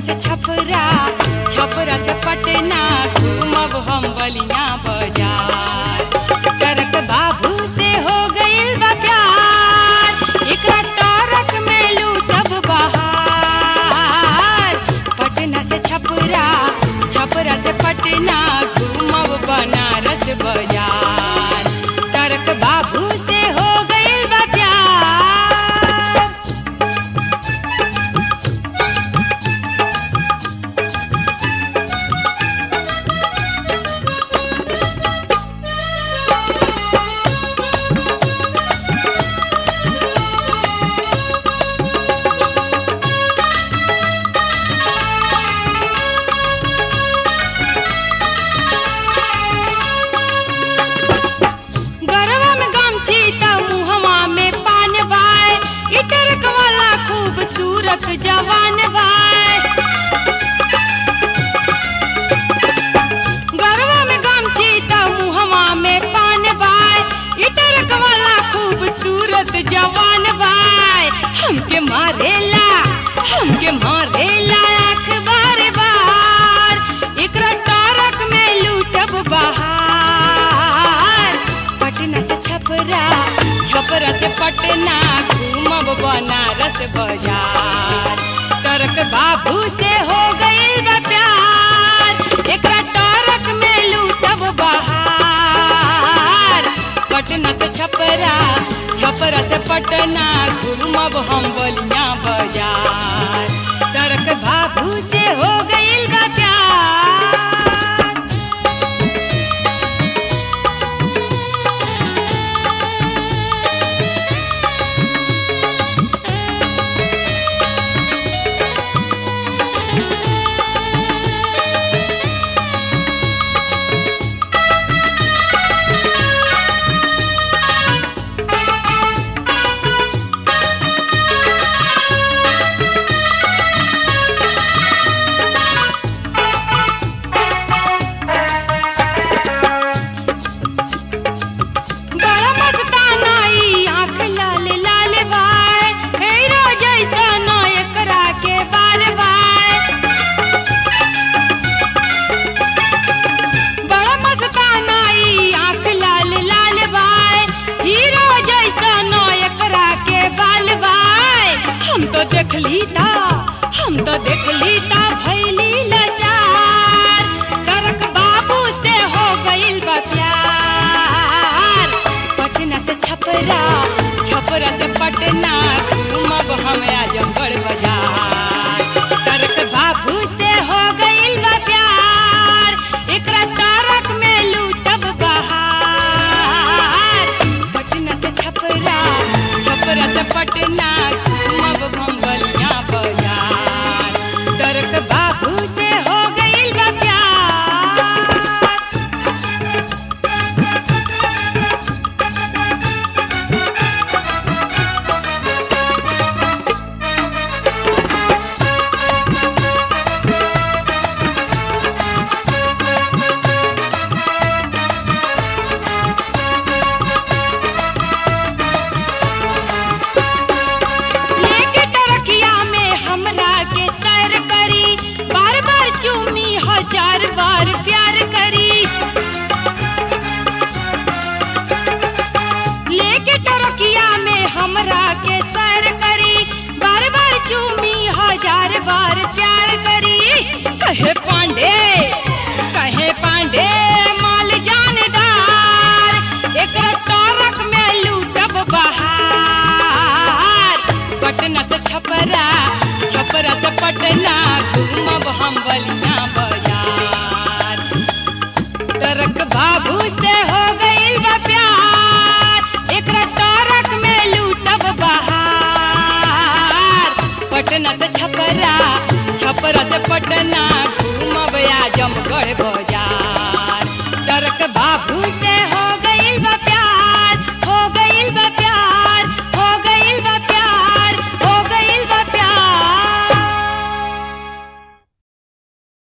से छपरा छपरा से पटना घूमब हम बलिया बाजार करक बाबू से हो गइल बा प्यार एकरा तारक में लूटब बहार पटना से छपरा छपरा से पटना घूमब बनारस बाजार तारक बाबू से हो गइल बा प्यार गरवा में गमछी त मुहवा में पान बाय इटरक वाला खूबसूरत जवान बाय गरवा में गमछी त मुहवा में पान बाय इटरक वाला खूबसूरत जवान बाय हमके मारेला हमके मारेला आँख बार बार एकरा तारक में लूटब बहार पटना से छपरा छपरा से पटना घूमब बनारस बाजार तरक बाबू से हो गइल बा प्यार एकरा तारक में लूटब बहार पटना से छपरा छपरा से पटना घूमब हम बलिया बाजार तरक बाबू से हो गइल बा प्यार बड़ा मस्ताना ई आँख लाल लाल बाय हीरो जैसा ना एकरा के बार बाय बड़ा मस्ताना ई आँख लाल लाल बाय हीरो जैसा ना एकरा के बाल बाय हम तो देखली ता हम तो देखली ता भैली लाचार करक बाबू से हो गइल बा प्यार पटना से छपरा छपरा से पटना घूमब हम आजमगढ़ बाजार करक बाबू से हो गइल बा प्यार एकरा तारक में लूटब बहार पटना से छपरा छपरा से पटना घूमब हम बलिया बाजार करक बाबू से हो गइल बा प्यार लेके टरकिया में हमरा के सैर करी बार बार चूमी हजार बार प्यार करी लेके टरकिया में हमरा के सैर करी बार बार चूमी हजार बार प्यार करी कहे पांडे कहे पांडे माल जानदार एकरा तारक में लूटब बहार पटना से छपरा छपरा से पटना घूमब हम बलिया बाजार तरक बाबू से हो गइल बा प्यार एकरा तारक में लूटब बहार पटना से छपरा छपरा से पटना घूमब आजमगढ़ बाजार तरक बाबू से